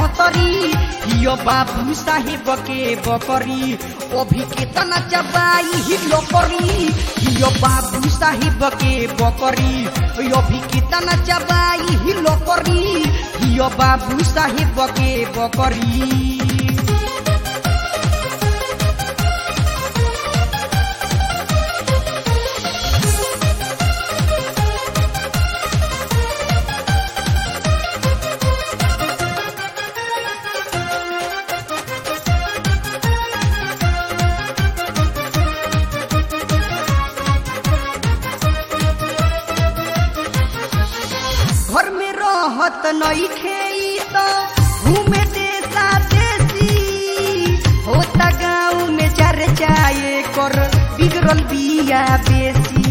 छहतरी यो बाबू साहेब के बकरी अभी केतना चबाई हिलो करी यो बाबू साहेब के बकरी अभी केतना चबाई हिलो करी यो बाबू साहेब के बकरी घर में रहत नहीं खेई तो घूमे देसा देसी होता गाँव में चर्चाए कर बिगड़ल बिया बेसी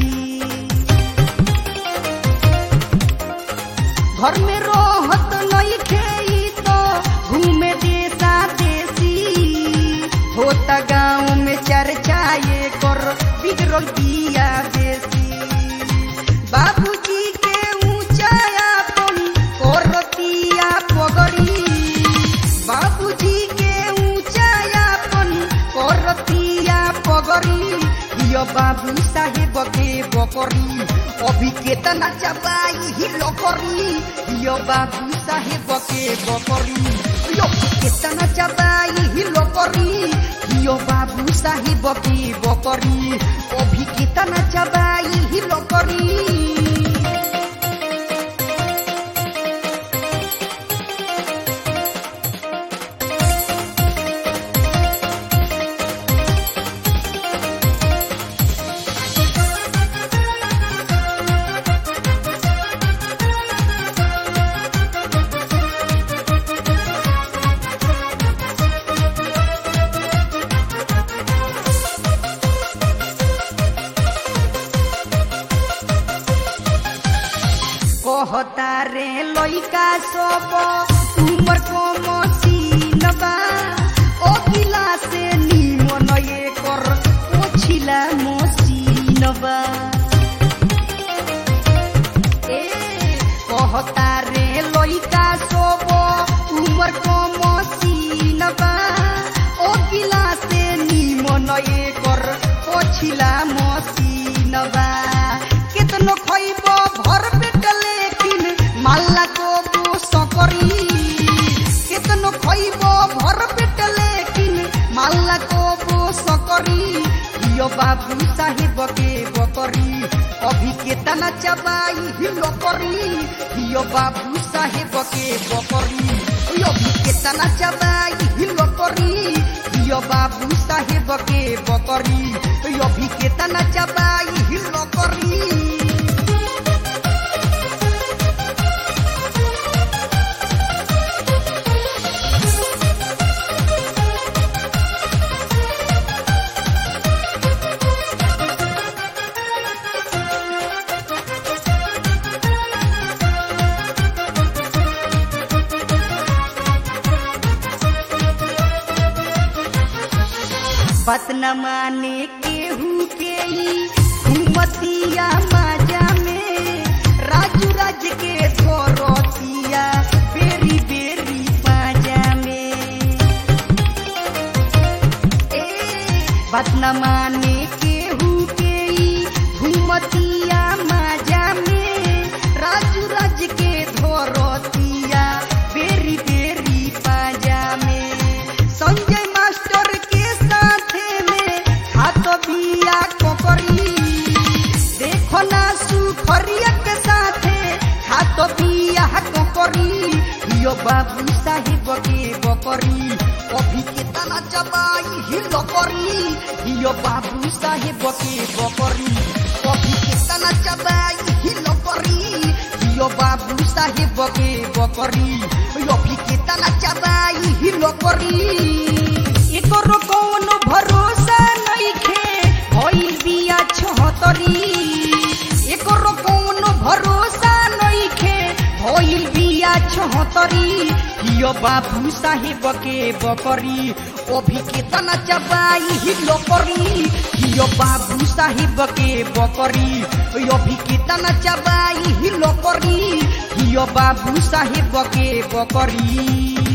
घर में रहत नहीं खेई तो घूमे देसा देसी होता गाँव में चर्चाए कर बिगड़ल बिया बेसी बाबूजी के ऊंचाया पन करतिया पगड़ी बाबूजी के ऊंचाया पन करतिया पगड़ी यो बाबू साहेब के बकरी अभी केतना चबाई हिलो करी यो बाबू साहेब के बकरी यो केतना चबाई हिलो करी यो बाबू साहेब के बकरी अभी केतना चबाई हिलो करी कहता रे लइका सब उमर को मसीनबा ओ किला से निमन एकर ओछिला मसीनबा ए कहता रे लइका सब उमर को मसीनबा ओ किला से निमन एकर ओछिला मसीनबा केतनो खइब भर पेट लेकिन माल्ला को दोष करी केतनो खइब भर पेट लेकिन माल्ला को दोष करी यो बाबू साहेब के बकरी अभी केतना चबाई हिलो करी यो बाबू साहेब के बकरी यो भी केतना चबाई हिलो करी यो बाबू साहेब के बकरी यो भी केतना चबाई हिलो करी बात न माने केहू के ई घुमतिया माजा में राजू राज के धोरतिया बेरी बेरी पाजा में ए बात न माने केहू के ई घुमतिया माजा में राजू राज के धोरतिया बेरी बेरी पाजा में संजय मास्टर के साथे में हाथ बिया कोकरी देखो ना सुखरिया के साथे हाथ बिया कोकरी यो बाबू साहेब के बकरी अभी के तना चबाई हिलो करी यो बाबू साहेब के बकरी अभी के तना चबाई हिलो करी यो बाबू साहेब के बकरी यो भी के तना चबाई हिलो करी एकरो कौनो भरोसा नइखे भइल बिया छहतरी एकरो कौनो भरोसा नइखे भइल बिया छहतरी यो बाबू साहेब के बकरी अभी केतना चबाई हिलो करी यो बाबू साहेब के बकरी यो भी केतना चबाई हिलो करी यो बाबू साहेब के बकरी